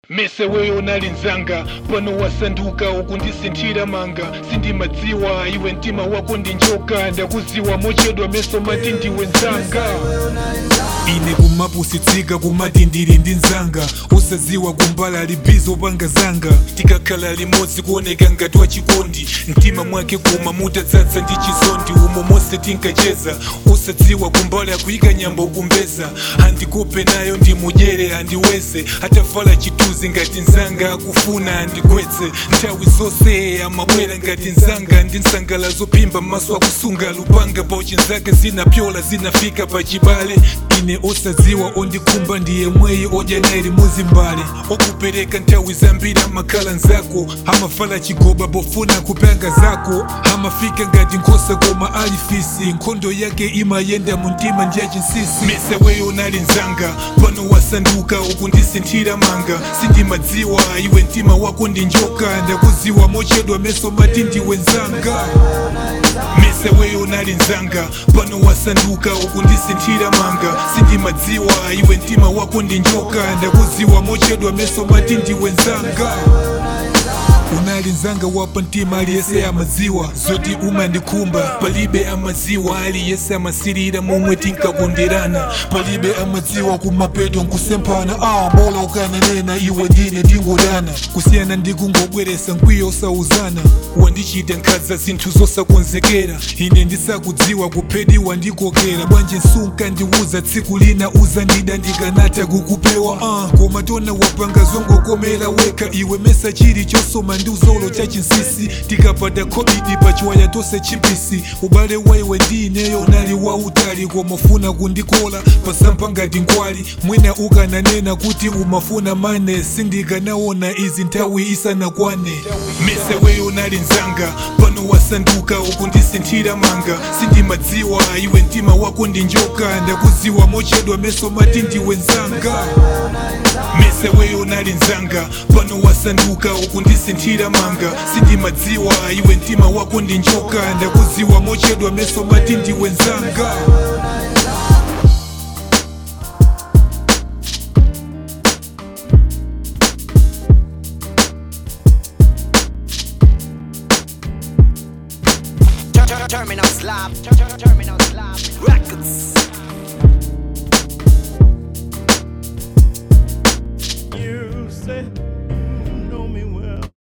mese weyo nalinzanga pano wasanduka ukundisinthira manga sindimadziwa iwe mtima wako ndi njoka ndakuziwa mochedwa meso mati ndiwe nzanga ine kumapusitsika kumati ndili ndi nzanga usaziwa kumbala libizo panga zanga tikakhala limodzi kuoneka ngati wachikondi mtima mwake kuma mutadzadza ndi chizondi umo monse tinkacheza usadziwa kumbala kuyika nyambo kumbeza andikope nayo ndimudyere andiweze atavala chituzi ngati nzanga akufuna andigwetse nthawi zonse amabwera ngati nzanga ndi nsangala zophimba m'maso akusunga lupanga pauchi nzake zinapyola zinafika pachibale ine osadziwa ondikhumba ndiye mweyi odya naye limodzi mbale okupereka nthawi zambiri amakhala nzako amavala chigoba pofuna kupanga zako amafika ngati nkhosa koma alifisi nkhondo yake imayenda mu mtima ndi yachinsisi mese weyo nali nzanga pano wasanduka ukundisinthira manga sindimadziwa iwe mtima wako ndi njoka ndakuziwa mochedwa meso mati ndiwe nzanga mese weyo nali nzanga pano wasanduka ukundisinthira manga sindimadziwa iwe mtima wako ndi njoka ndakuziwa mochedwa meso mati ndiwe nzanga unali nzanga wapa mtima aliyese amaziwa zoti umandikhumba palibe amaziwa aliyese amasirira momwe tinkakonderana palibe amadziwa kumapeto nkusemphana ah bola ukananena iwe ndine tingodana kusiyana ndi kungobweresa nkwiyo osauzana wandichita nkhaza zinthu zosakonzekera ine ndisakudziwa kuphediwa ndikokera bwanji nsunka ndiwuza tsiku lina uzandida ndikanata kukupewa ah koma tona wapanga zongokomera weka iwe mesa chili chosoma ndi uzolo cha chinsisi tikapata kobidi pachiwaya tose chimpisi ubale waiwe ndi ineyo nali wautali koma ufuna kundikola pasampa ngati nkwali mwina ukananena kuti umafuna mane sindikanaona izi nthawi isanakwane mese weyo nali nzanga pano wasanduka ukundisinthira manga sindimadziwa iwe mtima wako ndi njoka ndakuziwa mochedwa meso mati ndiwe nzanga mese weyo nali nzanga pano wasanduka ukundisinthira manga sindimadziwa iwe mtima wako ndi njoka ndakuziwa mochedwa meso mati ndiwe nzanga Terminal slab. Terminal slab. Records.